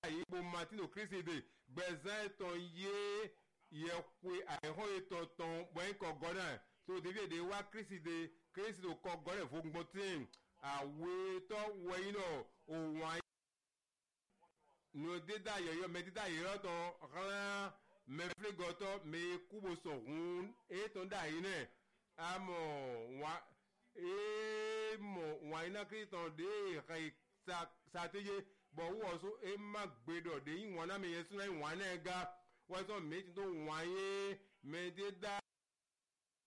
yìí bo martino kírísìdè gbẹ̀zán ẹ̀tàn yé yẹ̀kwe àìhàn ètàn tàn bọ́yìn kọ̀ gọ́nà tó david wá kírísìdè kírísìdè kọ̀ gọ́nà fún gbọ́tìn àwetọ́ wọ̀nyí náà òun àyè nu deda yẹyọ mẹ deda yẹyọ tọ rán mẹfìlẹgọtọ mẹ kúbosọ hún ètò dà yìí nẹ amọ wà èèmọ wà iná kìrìtàn dé ìka sàtẹyẹ bọ wọ so ẹ má gbẹdọ dé yìí wọn náà mi yẹ sínú ìwọn náà ga wọ́n sọ méjì tó wọ́n yé mẹ deda